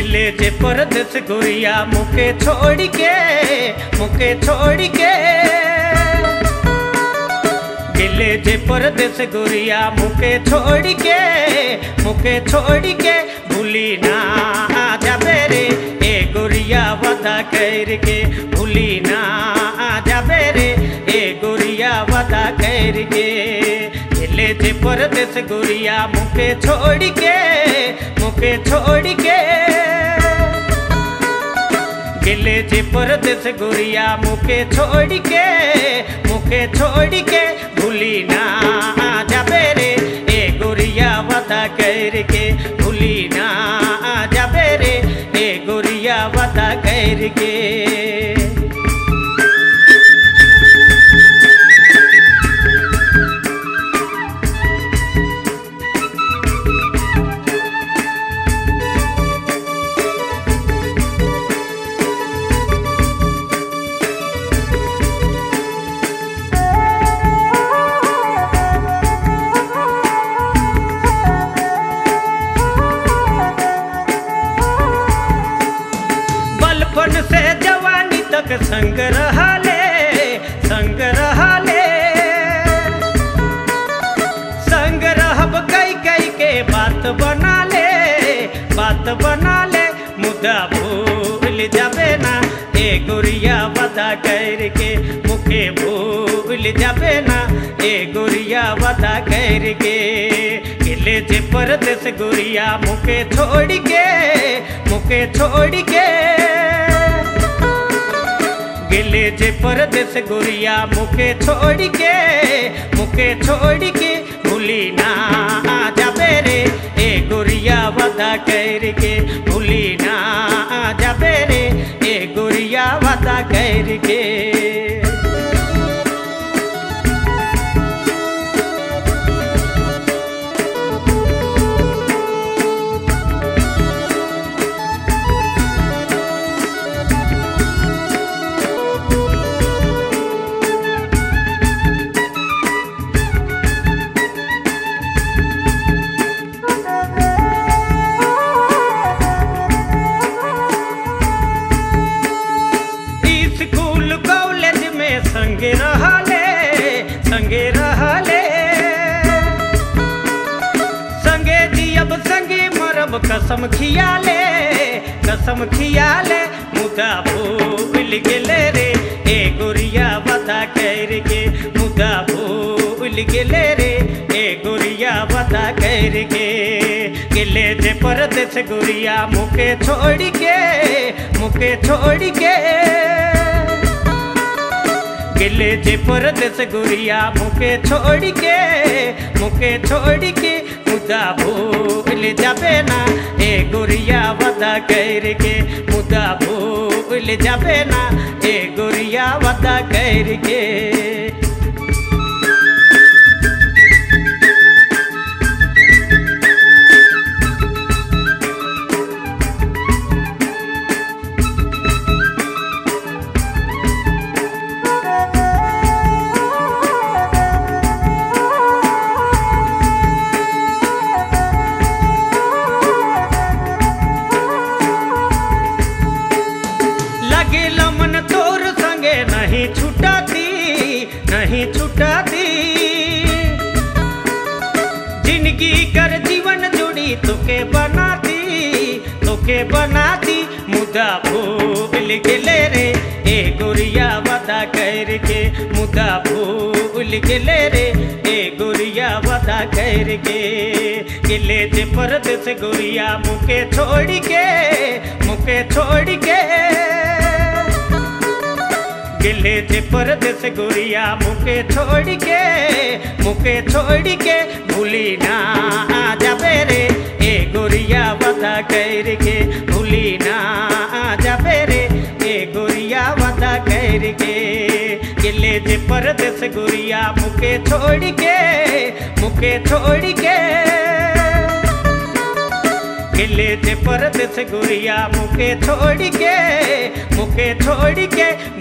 गिले जे परदेस गुरिया मुके छोड़ के मुके छोड़ के गिले जे परदेस गुरिया मुके छोड़ के मुके छोड़ के भूली ना जाबे रे ए गुरिया वदा कर के भूली ना जाबे रे ए गुरिया वदा कर के गिले जे परदेस गुरिया मुके छोड़ के मुके छोड़ के गिले जे परदेस गुरिया मुके छोड़ के मुके छोड़ के भूली ना जाबे रे ए गुरिया वदा कर के भूली ना जाबे रे ए गुरिया वदा कर के बलपन से जवानी तक संग रहले संग रहले संग रहब कई कई के बात बना ले बात बना ले मुद्दा भूल जाबे ना ए गुरिया वदा करके मुखे भूल जाबे ना ए गुरिया वदा करके गिले जे परदेस गुरिया मुके छोड़ के मुके छोड़ के गिले जे परदेस गुरिया मुके छोड़ के मुके छोड़ के भूली ना जाबे रे ए गुरिया वदा कर के भूली ना जाबे रे ए गुरिया वदा कर के स्कूल कॉलेज में संगे रहले संगे रहले संगे जियब संगे मरब कसम खियाले कसम खियाले मुदा भूल गेले रे ए गुरिया बता कर के मुदा भूल गेले रे ए गुरिया बता कर के गिले जे परदेस गुरिया मुके छोड़ के मुके छोड़ के गिले जे परदेस गुरिया मुके छोड़ के मुके छोड़ के मुदा भूल जाबे ना ए गुरिया वदा कर के मुदा भूल जाबे ना ए गुरिया वदा कर के लगे लमन तोर संगे नहीं छुटाती नहीं छुटाती जिंदगी कर जीवन जुड़ी तोके बनाती तोके बनाती मुदा भूल गेले रे ए गुरिया वदा कर के मुदा भूल गेले रे ए गुरिया वदा कर के गिले जे परदेस गुरिया मुके छोड़ के मुके छोड़ के गिले जे परदेस गुरिया मुके छोड़ के मुके छोड़ के भूली ना जाबे रे ए गुरिया वदा कर के भूली ना जाबे रे ए गुरिया वदा कर के गिले जे परदेस गुरिया मुके छोड़ के मुके छोड़ के गिले जे परदेस गुरिया मुके छोड़ के मुके छोड़ के